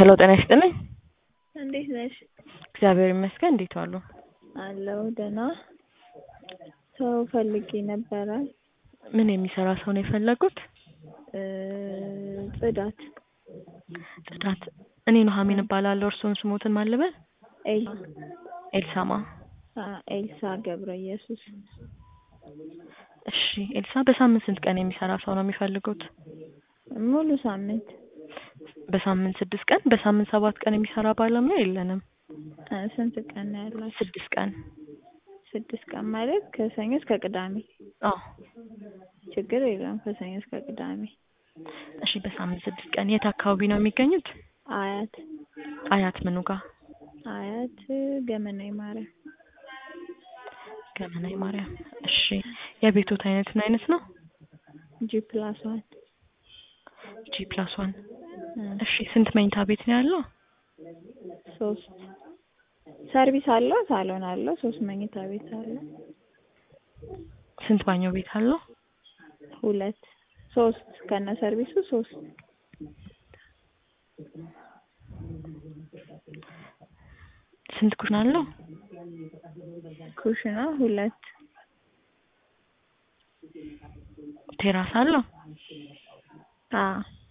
ሄሎ ጤና ይስጥልኝ። እንዴት ነሽ? እግዚአብሔር ይመስገን። እንዴት ዋሉ? አለው ደህና። ሰው ፈልጌ ነበረ። ምን የሚሰራ ሰው ነው የፈለጉት? እ ጽዳት ጽዳት። እኔ ኑሐሚን እባላለሁ። እርስዎን ስሞትን ማን ልበል? ኤል ኤልሳማ። አ ኤልሳ ገብረ ኢየሱስ እሺ ኤልሳ፣ በሳምንት ስንት ቀን የሚሰራ ሰው ነው የሚፈልጉት? ሙሉ ሳምንት በሳምንት ስድስት ቀን። በሳምንት ሰባት ቀን የሚሰራ ባለሙያ የለንም። እ ስንት ቀን ነው ያላችሁ? ስድስት ቀን። ስድስት ቀን ማለት ከሰኞ እስከ ቅዳሜ። አዎ ችግር የለም ከሰኞ እስከ ቅዳሜ። እሺ በሳምንት ስድስት ቀን። የት አካባቢ ነው የሚገኙት? አያት አያት ምኑ ጋር? አያት ገመናዊ ማርያም ገመናዊ ማርያም። እሺ የቤቶት አይነት ምን አይነት ነው? ጂ ፕላስ ዋን ጂ ፕላስ ዋን። እ እሺ ስንት መኝታ ቤት ነው ያለው? ሶስት ሰርቪስ አለው፣ ሳሎን አለው፣ ሶስት መኝታ ቤት አለው። ስንት ባኞ ቤት አለው? ሁለት ሶስት ከነ ሰርቪሱ ሶስት ስንት ኩሽና አለው? ኩሽና ሁለት ቴራስ አለው? አ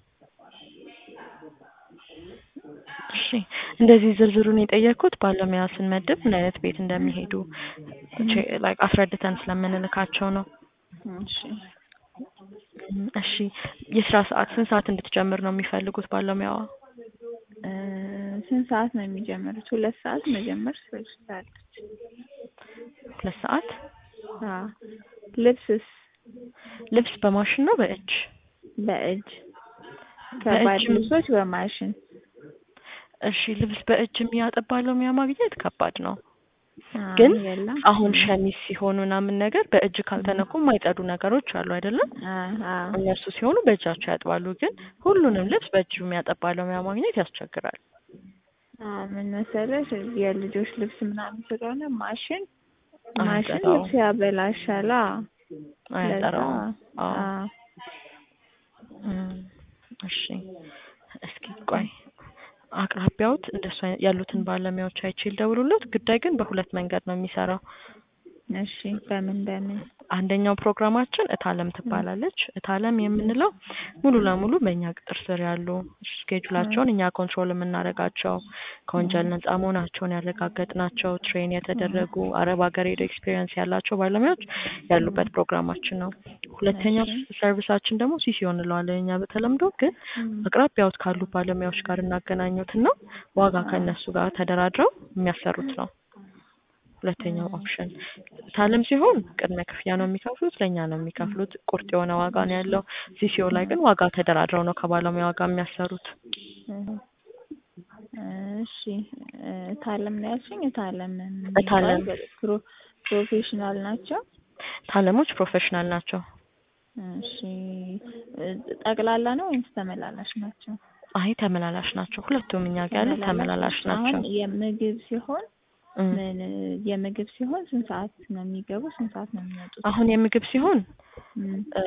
እሺ እንደዚህ ዝርዝሩን የጠየቅኩት ባለሙያ ስንመድብ ምን አይነት ቤት እንደሚሄዱ ላይክ አስረድተን ስለምንልካቸው ነው። እሺ እም፣ እሺ የስራ ሰዓት ስንት ሰዓት እንድትጀምር ነው የሚፈልጉት ባለሙያዋ? እ ስንት ሰዓት ነው የሚጀምሩት? ሁለት ሰዓት መጀመር ትችላለች። ሁለት ሰዓት። አ ልብስስ ልብስ በማሽን ነው በእጅ? በእጅ ከባድ በእጅም- ልብሶች በማሽን እሺ ልብስ በእጅ የሚያጥብ ባለሙያ ማግኘት ከባድ ነው። አ ግን የለም አሁን ሸሚዝ ሲሆኑ ምናምን ነገር በእጅ ካልተነኩ የማይጸዱ ነገሮች አሉ አይደለም? አ አ እነሱ ሲሆኑ በእጃቸው ያጥባሉ። ግን ሁሉንም ልብስ በእጁ የሚያጠብ ባለሙያ ማግኘት ያስቸግራል። አ ምን መሰለሽ የልጆች ልብስ ምናምን ስለሆነ ማሽን ማሽን አያጠራውም። ልብስ ያበላሻላ። አያጠራውም። ለዛ አዎ። አ እም፣ እሺ እስኪ ቆይ አቅራቢያዎት እንደሱ አይነት ያሉትን ባለሙያዎች አይቼ ልደውልሎት። ጉዳይ ግን በሁለት መንገድ ነው የሚሰራው። እሺ በምን በምን አንደኛው ፕሮግራማችን እታለም ትባላለች። እታለም የምንለው ሙሉ ለሙሉ በእኛ ቅጥር ስር ያሉ ስኬጁላቸውን እኛ ኮንትሮል የምናደርጋቸው ከወንጀል ነጻ መሆናቸውን ያረጋገጥናቸው ትሬን የተደረጉ አረብ ሀገር ሄደው ኤክስፔሪየንስ ያላቸው ባለሙያዎች ያሉበት ፕሮግራማችን ነው። ሁለተኛው ሰርቪሳችን ደግሞ ሲሲዮ እንለዋለን እኛ በተለምዶ ግን አቅራቢያዎት ካሉ ባለሙያዎች ጋር እናገናኙትና ዋጋ ከእነሱ ጋር ተደራድረው የሚያሰሩት ነው። ሁለተኛው ኦፕሽን ታለም ሲሆን ቅድመ ክፍያ ነው የሚከፍሉት፣ ለእኛ ነው የሚከፍሉት። ቁርጥ የሆነ ዋጋ ነው ያለው። ሲሲኦ ላይ ግን ዋጋ ተደራድረው ነው ከባለሙያ ጋር የሚያሰሩት። እሺ እታለም ነው ያልሽኝ? እታለም እታለም። ፕሮ ፕሮፌሽናል ናቸው። ታለሞች ፕሮፌሽናል ናቸው። እሺ ጠቅላላ ነው ወይስ ተመላላሽ ናቸው? አይ ተመላላሽ ናቸው። ሁለቱም እኛ ጋር ያሉት ተመላላሽ ናቸው። አሁን የምግብ ሲሆን እም። ምን የምግብ ሲሆን ስንት ሰዓት ነው የሚገቡ? ስንት ሰዓት ነው የሚወጡት? አሁን የምግብ ሲሆን እም። እ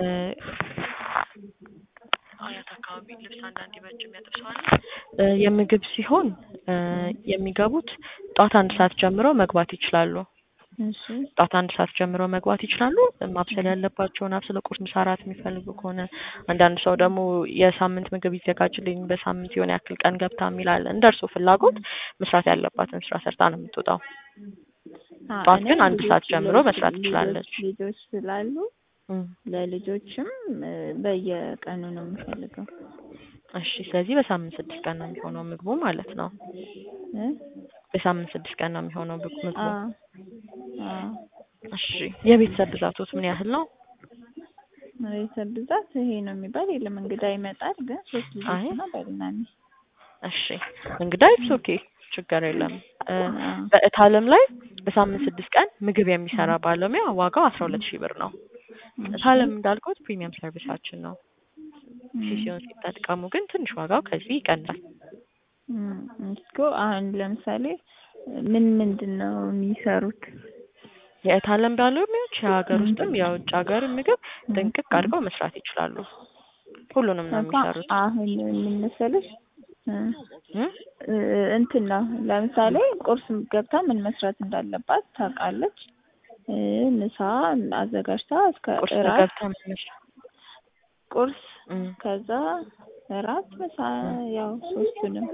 አያት አካባቢ ልብስ አንዳንድ በእጅ የሚያጥብ ሰው አለ። እ የምግብ ሲሆን እ የሚገቡት ጧት አንድ ሰዓት ጀምረው መግባት ይችላሉ። እሺ ጧት አንድ ሰዓት ጀምረው መግባት ይችላሉ። ማብሰል ያለባቸውን አብስለ ቁርስ፣ ምሳ፣ እራት የሚፈልጉ ከሆነ አንዳንድ ሰው ደግሞ የሳምንት ምግብ ይዘጋጅልኝ በሳምንት የሆነ ያክል ቀን ገብታ የሚላለ እንደ እርሱ ፍላጎት መስራት ያለባትን ስራ ሰርታ ነው የምትወጣው። አ ጠዋት እኔ ግን አንድ ልጆች- ሰዓት ጀምሮ ልጆች- መስራት ልጆች- ትችላለች። ልጆች ስላሉ እም። ለልጆችም እ በየቀኑ ነው የምፈልገው እሺ ስለዚህ በሳምንት ስድስት ቀን ነው የሚሆነው ምግቡ ማለት ነው። እ በሳምንት ስድስት ቀን ነው የሚሆነው ምግቡ አ ምግቡ። አ እሺ የቤተሰብ ብዛቶት ምን ያህል ነው? ቤተሰብ ብዛት ይሄ ነው የሚባል የለም። እንግዳ ይመጣል ግን ሶስት ልጆች አይ። እና ባልና ሚስት እሺ እንግዳ ኢትስ ኦኬ ችግር የለም። እ አ በእታለም ላይ በሳምንት ስድስት ቀን ምግብ የሚሰራ ባለሙያ ዋጋው አስራ ሁለት ሺህ ብር ነው። እታለም እንዳልኩት ፕሪሚየም ሰርቪሳችን ነው። ሲሲዮን ሲጠቀሙ ግን ትንሽ ዋጋው ከዚህ ይቀንሳል። እም፣ እስኮ አሁን ለምሳሌ ምን ምንድን ነው የሚሰሩት? የእታለም ባለሙያዎች የሀገር ውስጥም የውጭ ሀገር ምግብ ጥንቅቅ አድርገው መስራት ይችላሉ። ሁሉንም ነው እኮ የሚሰሩት። አሁን ምን መሰለሽ እ እ? እ እንትን ነው ለምሳሌ ቁርስ ገብታ ምን መስራት እንዳለባት ታውቃለች። እ ምሳ አዘጋጅታ እስከ ቁርስ እራት ገብታ ምን መስራት ቁርስ እ ከዛ እራት ምሳ ያው ሶስቱንም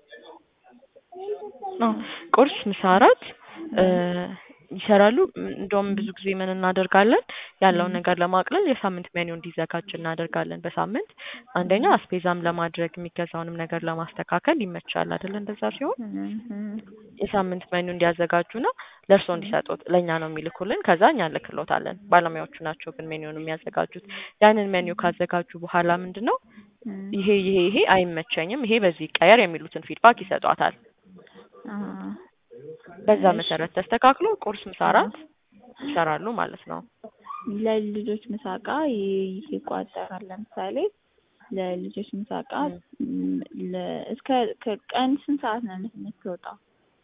አዎ ቁርስ፣ ምሳ፣ እራት እ ይሰራሉ። እንደውም ብዙ ጊዜ ምን እናደርጋለን ያለውን ነገር ለማቅለል የሳምንት ሜኑ እንዲዘጋጅ እናደርጋለን። በሳምንት አንደኛ አስቤዛም ለማድረግ የሚገዛውንም ነገር ለማስተካከል ይመቻል አይደል? እንደዛ ሲሆን እ እ የሳምንት ሜኑ እንዲያዘጋጁና ለእርስዎ እንዲሰጡት ለእኛ ነው የሚልኩልን። ከዛ እኛ እንልክሎታለን። ባለሙያዎቹ ናቸው ግን ሜኑን የሚያዘጋጁት። ያንን ሜኑ ካዘጋጁ በኋላ ምንድን ነው እ ይሄ ይሄ ይሄ አይመቸኝም፣ ይሄ በዚህ ይቀየር የሚሉትን ፊድባክ ይሰጧታል። አ በዛ እሺ። መሰረት ተስተካክሎ ቁርስ፣ ምሳ፣ እራት ይሰራሉ ማለት ነው። ለልጆች ምሳቃ ይ- ይቋጠራል። ለምሳሌ ለልጆች ምሳቃ ም፣ ለ- እስከ ከቀን ስንት ሰዓት ነው የምት- የምትወጣው?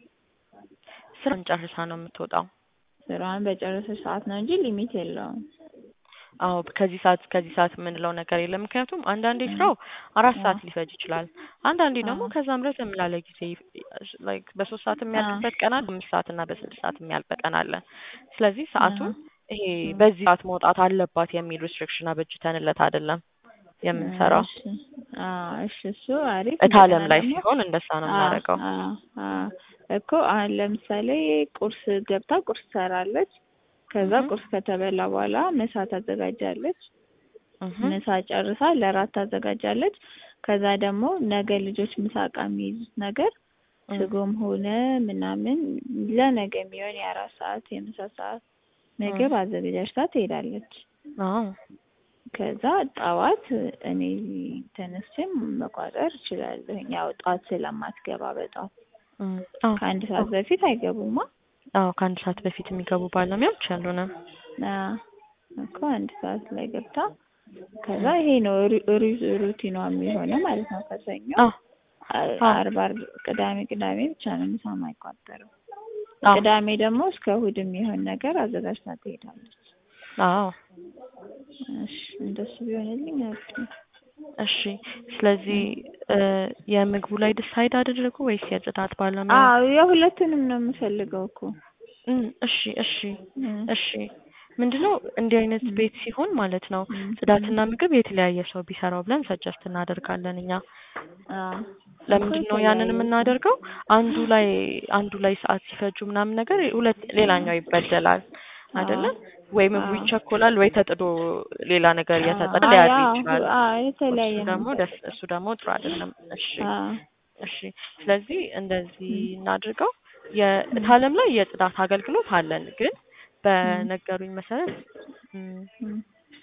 ስራን ጨርሳ ነው የምትወጣው። ስራዋን በጨረሰች ሰዓት ነው እንጂ ሊሚት የለውም። አዎ ከዚህ ሰዓት ከዚህ ሰዓት የምንለው ነገር የለም። ምክንያቱም አንዳንዴ ስራው አራት ሰዓት ሊፈጅ ይችላል። አንዳንዴ ደግሞ አዎ። ከዛም ረዘም ላለ ጊዜ ላይክ በሶስት ሰዓት የሚያልቅበት ቀን አለ፣ በአምስት ሰዓት እና በስድስት ሰዓት የሚያልቅ ቀን አለ። ስለዚህ ሰዓቱን ይሄ በዚህ ሰዓት መውጣት አለባት የሚል ሪስትሪክሽን አበጅተንለት አይደለም የምንሰራው። እሺ። አዎ እሺ፣ እሱ አሪፍ። እታለም እንደገና ላይ ደግሞ ሲሆን እንደዛ ነው የምናደርገው። አ አ እኮ አሁን ለምሳሌ ቁርስ ገብታ ቁርስ ትሰራለች። ከዛ እህ። ቁርስ ከተበላ በኋላ ምሳ ታዘጋጃለች። እህ። ምሳ ጨርሳ ለራት ታዘጋጃለች። ከዛ ደግሞ ነገ ልጆች ምሳቃ የሚይዙት ነገር እህ። ስጎም ሆነ ምናምን ለነገ የሚሆን የአራት ሰዓት የምሳ ሰዓት ምግብ አዘገጃጅታ ትሄዳለች። አዎ ከዛ ጠዋት እኔ ተነስቼም መቋጠር እችላለሁ። ያው ጠዋት ስለማትገባ በጠዋት እም። አዎ ከአንድ ሰዓት በፊት አይገቡማ። አዎ ከአንድ ሰዓት በፊት የሚገቡ ባለሙያዎች አሉንም። አዎ እኮ አንድ ሰዓት ላይ ገብታ ከዛ ይሄ ነው ሩ- ሩ- ሩቲኗ የሚሆነው ማለት ነው። ከሰኞ አዎ አ- አዎ። አርብ አርብ ቅዳሜ ቅዳሜ ብቻ ነው ምሳ የማይቋጠረው። አዎ ቅዳሜ ደግሞ እስከ እሑድ የሚሆን ነገር አዘጋጅታ ትሄዳለች። አዎ እሺ እንደሱ ቢሆንልኝ አሪፍ ነው። እሺ ስለዚህ እ የምግቡ ላይ ዲሳይድ አደረጉ ወይስ የጽዳት ባለሙያ? አዎ የሁለቱንም ነው የምፈልገው እኮ እም፣ እሺ እሺ እም፣ እሺ ምንድነው እንዲህ አይነት ቤት ሲሆን ማለት ነው እም፣ ጽዳትና ምግብ የተለያየ ሰው ቢሰራው ብለን ሰጀስት እናደርጋለን እኛ። አዎ ለምንድን ነው እኮ ያንን የተለያየ የምናደርገው? አንዱ ላይ አንዱ ላይ ሰዓት ሲፈጁ ምናምን ነገር ሁለት ሌላኛው ይበደላል አይደለም ወይ ምግቡ አዎ። ይቸኮላል ወይ ተጥዶ ሌላ ነገር እየተጠደ አዎ፣ ሊያድር አዎ፣ ይችላል። አዎ የተለያየ እሱ ነው። ደግሞ ደስ እሱ ደግሞ ጥሩ አይደለም። እሺ አዎ እሺ ስለዚህ እንደዚህ እናድርገው። የታለም ላይ የጽዳት አገልግሎት አለን፣ ግን በነገሩኝ መሰረት እም፣ እም፣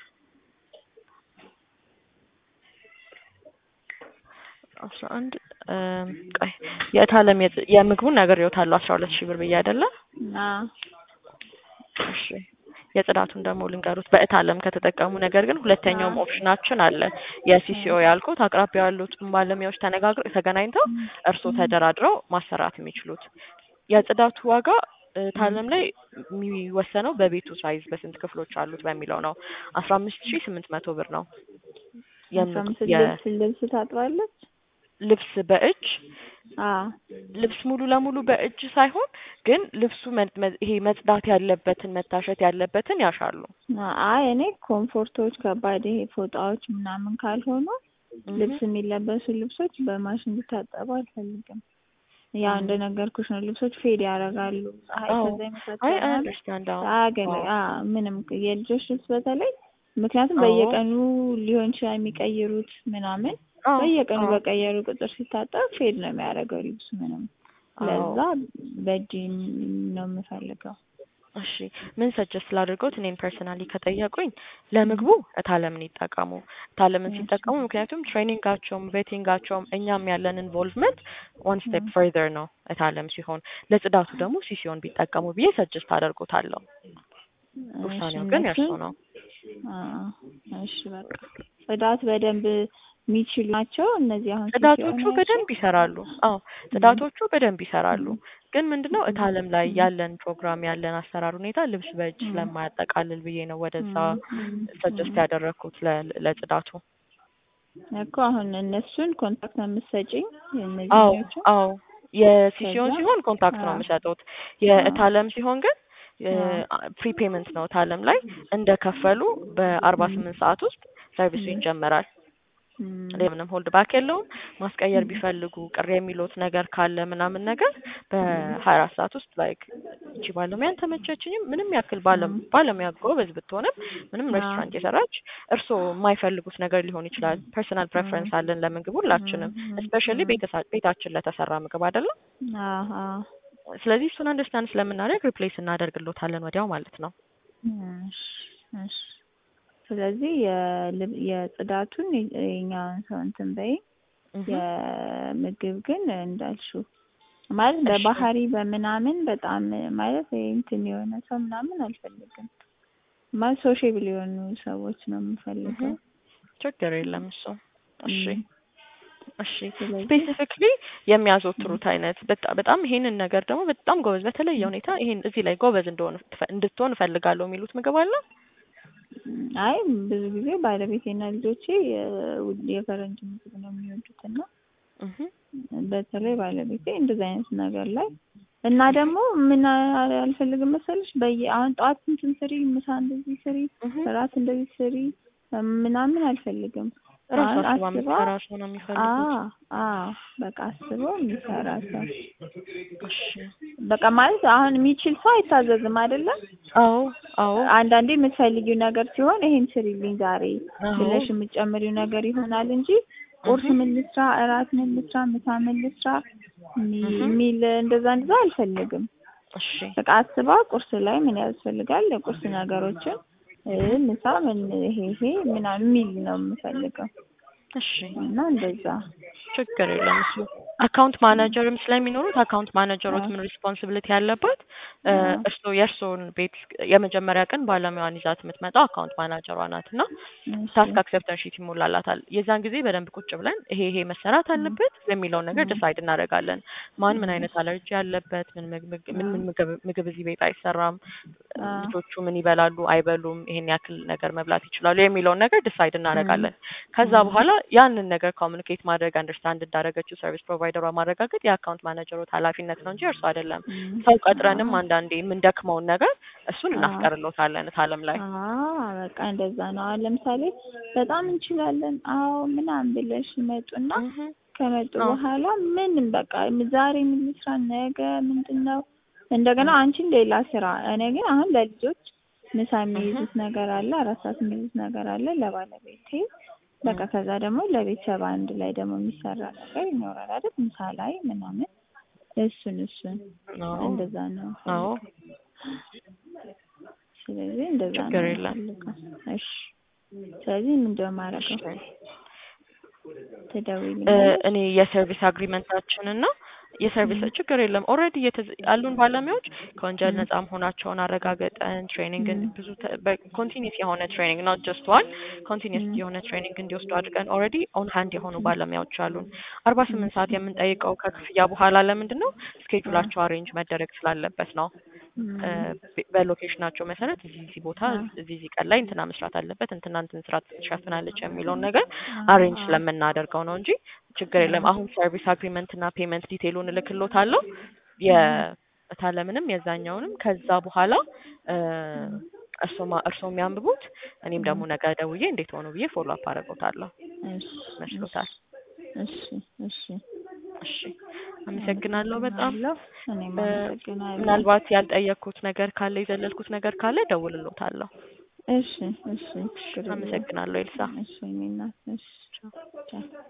አስራ አንድ እም፣ ቆይ የታለም የጽ- የምግቡን ነግሬዎታለሁ አስራ ሁለት ሺህ ብር ብዬ አይደለ? አዎ እሺ የጽዳቱን ደግሞ ልንገሩት በእታለም ከተጠቀሙ። ነገር ግን ሁለተኛውም ኦፕሽናችን አለ የሲሲኦ ያልኩት አቅራቢያ ያሉትን ባለሙያዎች ተነጋግረው ተገናኝተው እርስዎ ተደራድረው ማሰራት የሚችሉት የጽዳቱ ዋጋ እታለም ላይ የሚወሰነው በቤቱ ሳይዝ በስንት ክፍሎች አሉት በሚለው ነው። አስራ አምስት ሺህ ስምንት መቶ ብር ነው። አስራ የምግ- አምስት የ- ልብስ ልብስ ታጥባለች። ልብስ በእጅ አዎ ልብስ ሙሉ ለሙሉ በእጅ ሳይሆን ግን ልብሱ መ- መ- ይሄ መጽዳት ያለበትን መታሸት ያለበትን ያሻሉ። አይ እኔ ኮምፎርቶች ከባድ ይሄ ፎጣዎች ምናምን ካልሆኑ ልብስ የሚለበሱ ልብሶች በማሽን እንዲታጠቡ አልፈልግም። ያው እም። እንደነገርኩሽ ነው። ልብሶች ፌድ ያደርጋሉ። ፀሐይ አዎ። ከዛ የመሳሰሉ አይ ምናምን አንደርስታንድ አያገለ አዎ አዎ ምንም የልጆች ልብስ በተለይ ምክንያቱም አዎ። በየቀኑ ሊሆን ይችላል የሚቀይሩት ምናምን አዎ በየቀኑ አዎ በቀየሩ ቁጥር ሲታጠብ ፌድ ነው የሚያደርገው ልብሱ ምንም አዎ። ለዛ በእጅ ነው የምፈልገው። እሺ ምን ሰጀስት ላድርገውት? እኔም ፐርሰናሊ ከጠየቁኝ ለምግቡ እታለምን ይጠቀሙ። እታለምን ሲጠቀሙ ምክንያቱም ትሬኒንጋቸውም ቬቲንጋቸውም እኛም ያለን ኢንቮልቭመንት ዋን ስቴፕ ፈርዘር ነው እታለም ሲሆን፣ ለጽዳቱ ደግሞ ሲሲዮን ቢጠቀሙ ብዬ ሰጀስት አደርጎታለሁ። ውሳኔው ግን የእርሱ ነው። አዎ እሺ በቃ ጽዳት በደንብ የሚችሉ ናቸው እነዚህ አሁን ጽዳቶቹ ሲሲኦ በደንብ ይሰራሉ። አዎ ጽዳቶቹ በደንብ ይሰራሉ። ግን ምንድነው እታለም ላይ ያለን ፕሮግራም ያለን አሰራር ሁኔታ ልብስ በእጅ ስለማያጠቃልል ብዬ ነው ወደዛ ሰጀስት ያደረግኩት ለ- ለጽዳቱ። እኮ አሁን እነሱን ኮንታክት ነው የምትሰጪኝ? አዎ እነዚህኞቹ አዎ የሲሲዮን ከዛ ሲሆን ኮንታክት ነው አዎ የምሰጡት። አዎ የእታለም ሲሆን ግን አዎ ፕሪፔመንት ነው። እታለም ላይ እንደከፈሉ በአርባ እም፣ ስምንት ሰዓት ውስጥ ሰርቪሱ እም፣ ይጀመራል። እም፣ ሌላ ምንም ሆልድ ባክ የለውም። ማስቀየር እም፣ ቢፈልጉ ቅር የሚሉት ነገር ካለ ምናምን ነገር እም፣ በሀያ አራት ሰዓት ውስጥ ላይክ እቺ ባለሙያን ተመቸችኝም ምንም ያክል ባለ እም፣ ባለሙያ ጎበዝ ብትሆንም ምንም አዎ ሬስቶራንት የሰራች እርስዎ የማይፈልጉት ነገር ሊሆን ይችላል። ፐርሰናል እም፣ ፕሬፈረንስ አለን ለምግብ እም፣ ሁላችንም፣ እም፣ ስፔሻሊ እም፣ ቤታችን ለተሰራ ምግብ አይደለም። አዎ አዎ ስለዚህ እሱን አንደርስታንድ ስለምናደርግ ሪፕሌስ እናደርግሎታለን ወዲያው ማለት ነው። እሺ እሺ ስለዚህ የልብ የጽዳቱን የ- የኛውን ሰው እንትን በይ እህ የምግብ ግን እንዳልሽው ማለት እሺ በባህሪ በምናምን በጣም ማለት ይሄ እንትን የሆነ ሰው ምናምን አልፈልግም። ማለት ሶሼብል የሆኑ ሰዎች ነው እህ የምፈልገው። ችግር የለም እሱ። እሺ እም፣ እሺ ስለዚህ ስፔሲፊክሊ የሚያዘወትሩት አይነት በጣ- በጣም ይሄንን ነገር ደግሞ በጣም ጎበዝ በተለየ ሁኔታ ይሄን እዚህ ላይ ጎበዝ እንደሆነ ትፈ- እንድትሆን እፈልጋለሁ የሚሉት ምግብ አለ? እም፣ አይ ብዙ ጊዜ ባለቤቴና ልጆቼ የ- የፈረንጅ ምግብ ነው የሚወዱት እና እህ በተለይ ባለቤቴ እንደዚህ አይነት ነገር ላይ እና ደግሞ ምን አ- አልፈልግም መሰለሽ በየ አሁን ጠዋት እንትን ስሪ፣ ምሳ እንደዚህ ስሪ፣ እህ እራት እንደዚህ ስሪ ምናምን አልፈልግም። ራሱ አሁን አስባ አስባ የምትሰራ ሰው ነው አ የሚፈልጉት። አ በቃ አስበው የሚሰራ ሰው እሺ በቃ ማለት አሁን የሚችል ሰው አይታዘዝም አይደለም። አዎ አዎ አንዳንዴ የምትፈልጊው ነገር ሲሆን ይሄን ስሪልኝ ዛሬ አዎ ብለሽ የምትጨምሪው ነገር ይሆናል እንጂ ቁርስ እህ ምን ልስራ፣ እራት ምን ልስራ፣ ምሳ ምን ልስራ የሚ- እህ የሚል እንደዛ እንደዛ አልፈልግም። እሺ በቃ አስባ ቁርስ ላይ ምን ያስፈልጋል የቁርስ ነገሮችን እ ምሳ ምን ይሄ ይሄ ምናምን የሚል ነው የምፈልገው እሺ እና እንደዛ ችግር የለም እሱ አካውንት ማናጀርም ስለሚኖሩት አካውንት ማናጀሮት አ ምን ሪስፖንሲቢሊቲ ያለባት አ እርስዎ የእርስዎን ቤት የመጀመሪያ ቀን ባለሙያዋን ይዛት የምትመጣው አካውንት ማናጀሯ ናት እና እሺ ታስክ አክሰፕተንስ ሺት ይሞላላታል። የዛን ጊዜ በደንብ ቁጭ ብለን ይሄ ይሄ መሰራት አ አለበት የሚለውን ነገር አ ዲሳይድ እናደርጋለን። ማን ምን አ አይነት አለርጂ ያለበት ምን ምግብ አ ምን ምን ምግብ ምግብ እዚህ ቤት አይሰራም፣ አ ልጆቹ ምን ይበላሉ አይበሉም፣ ይሄን ያክል ነገር መብላት ይችላሉ የሚለውን ነገር ዲሳይድ አ እናደርጋለን። ከዛ አ በኋላ ያንን ነገር ኮሚኒኬት ማድረግ አንደርስታንድ እንዳደረገችው ሰርቪስ ፕሮቫይደሯ ማረጋገጥ የአካውንት ማናጀሮት ኃላፊነት ነው እንጂ እርሱ አይደለም። እም ሰው አ ቀጥረንም አንዳንዴ የምንደክመውን ነገር እሱን አ እናስቀርሎታለን እታለም ላይ አ በቃ እንደዛ ነው። አሁን ለምሳሌ በጣም እንችላለን አዎ ምናምን ብለሽ ይመጡና እህ ከመጡ አዎ በኋላ ምንም በቃ ዛሬ ምን ልስራ፣ ነገ ምንድን ነው እንደገና አንቺን ሌላ ስራ። እኔ ግን አሁን ለልጆች ምሳ እህ የሚይዙት ነገር አለ፣ አራት ሰዓት የሚይዙት ነገር አለ ለባለቤቴ በቃ እም ከዛ ደግሞ ለቤተሰብ አንድ ላይ ደግሞ የሚሰራ ነገር ይኖራል አይደል? ምሳ ላይ ምናምን እሱን እሱን አዎ እንደዛ ነው አዎ የምፈልገው። ስለዚህ እንደዛ ችግር ነው የለም። የምፈልገው። እሺ ስለዚህ ምንድን ነው የማደርገው? እሺ እ ትደውይልኛለሽ? እኔ የሰርቪስ አግሪመንታችንን እና የሰርቪስ እም ችግር የለም ኦልሬዲ ያሉን ባለሙያዎች ከወንጀል እም ነጻ መሆናቸውን አረጋገጠን ትሬኒንግን እም ብዙ ኮንቲኒስ የሆነ ትሬኒንግ ኖት ጀስት ዋን ኮንቲኒስ እም የሆነ ትሬኒንግ እንዲወስዱ አድርገን ኦልሬዲ ኦን ሃንድ የሆኑ እም ባለሙያዎች አሉን። አርባ ስምንት ሰዓት እሺ የምንጠይቀው ከክፍያ በኋላ ለምንድን ነው አ ስኬጁላቸው አሬንጅ መደረግ ስላለበት ነው። እ እም በ- በሎኬሽናቸው መሰረት እዚህ እዚህ ቦታ አ እዚህ እዚህ ቀን ላይ እንትና መስራት አለበት እንትና እንትን ስራ ትሸፍናለች የሚለውን ነገር አ አሬንጅ አ ስለምናደርገው ነው እንጂ ችግር አ የለም። አሁን ሰርቪስ አግሪመንት እና ፔመንት ዲቴይሉን እልክሎታለሁ እም የእታለምንም የዛኛውንም ከዛ በኋላ እ እም እርስዎ ማ- እርስዎ የሚያንብቡት እኔም ደግሞ እም ነገ ደውዬ እንዴት ሆኑ ብዬ ፎሎ አፕ አደርገውታለሁ እሺ እሺ መስሎታል። እሺ እሺ እሺ አመሰግናለሁ በጣም አመሰግናለሁ። እኔም እ አመሰግናለሁ። ምናልባት ያልጠየቅኩት ነገር ካለ የዘለልኩት ነገር ካለ እደውልልዎታለሁ። እሺ እሺ ችግር የለውም። አመሰግናለሁ ኤልሳ። እሺ እኔ እናት እሺ ቻው